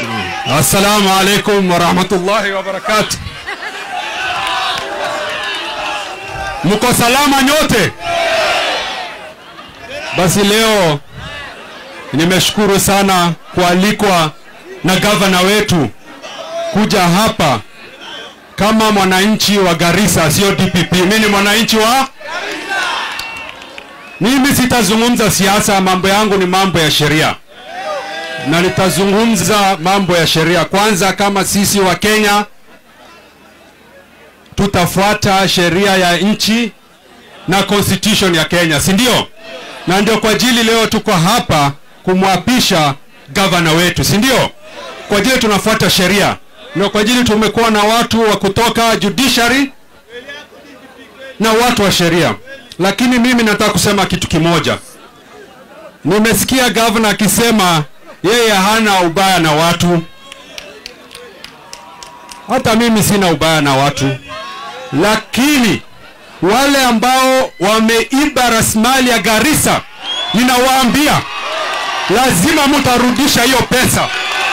Assalamu alaikum warahmatullahi wabarakatuh. Mko salama nyote? Basi leo nimeshukuru sana kualikwa na gavana wetu kuja hapa kama mwananchi wa Garissa, sio DPP. Mimi ni mwananchi wa mimi sitazungumza siasa, mambo yangu ni mambo ya sheria, na nitazungumza mambo ya sheria kwanza. Kama sisi wa Kenya tutafuata sheria ya nchi na constitution ya Kenya, si ndio? Na ndio kwa ajili leo tuko hapa kumwapisha gavana wetu, si ndio? Kwa ajili tunafuata sheria, na kwa ajili tumekuwa na watu wa kutoka judiciary na watu wa sheria. Lakini mimi nataka kusema kitu kimoja. Nimesikia gavana akisema yeye hana ubaya na watu. Hata mimi sina ubaya na watu, lakini wale ambao wameiba rasilimali ya Garissa, ninawaambia lazima mtarudisha hiyo pesa.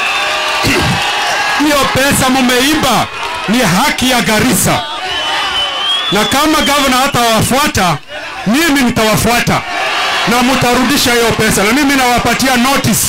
Hiyo pesa mumeiba, ni haki ya Garissa, na kama gavana hatawafuata, mimi nitawafuata na mtarudisha hiyo pesa, na mimi nawapatia notice,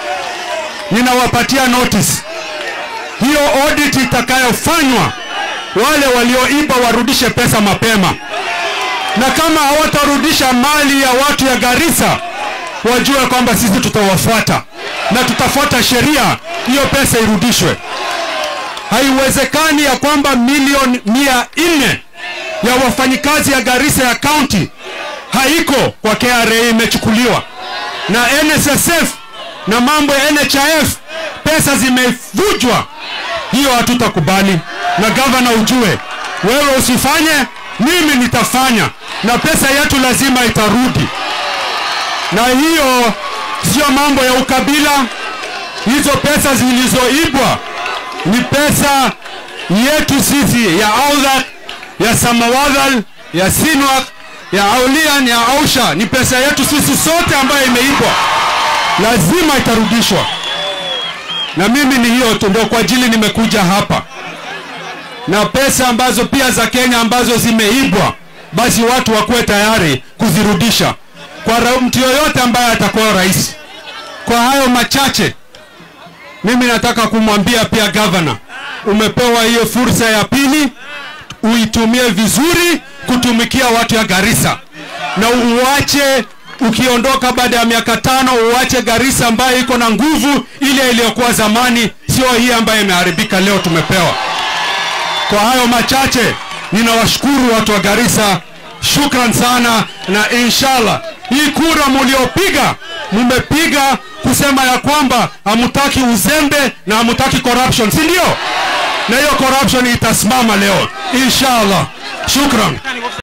ninawapatia notice. Hiyo audit itakayofanywa, wale walioiba warudishe pesa mapema, na kama hawatarudisha mali ya watu ya Garissa, wajue kwamba sisi tutawafuata na tutafuata sheria, hiyo pesa irudishwe. Haiwezekani ya kwamba milioni mia nne ya wafanyikazi ya Garissa ya county haiko kwa KRA, imechukuliwa na NSSF na mambo ya NHIF, pesa zimevujwa. Hiyo hatutakubali, na gavana ujue, wewe usifanye, mimi nitafanya, na pesa yetu lazima itarudi. Na hiyo sio mambo ya ukabila. Hizo pesa zilizoibwa ni pesa yetu sisi ya Audhak, ya Samawadhal, ya Sinwak, ya Aulian, ya Ausha, ni pesa yetu sisi sote ambayo imeibwa, lazima itarudishwa. Na mimi ni hiyo tu, ndio kwa ajili nimekuja hapa, na pesa ambazo pia za Kenya ambazo zimeibwa, basi watu wakuwe tayari kuzirudisha kwa ra- mtu yoyote ambaye atakuwa rais. Kwa hayo machache, mimi nataka kumwambia pia gavana, umepewa hiyo fursa ya pili, uitumie vizuri kutumikia watu ya Garissa, na uache ukiondoka baada ya miaka tano, uache Garissa ambayo iko na nguvu ile iliyokuwa zamani, sio hii ambayo imeharibika leo tumepewa. Kwa hayo machache, ninawashukuru watu wa Garissa, shukran sana, na inshallah hii kura muliopiga, mumepiga kusema ya kwamba hamutaki uzembe na hamutaki corruption, si ndio? Na hiyo corruption itasimama leo inshallah. Shukran.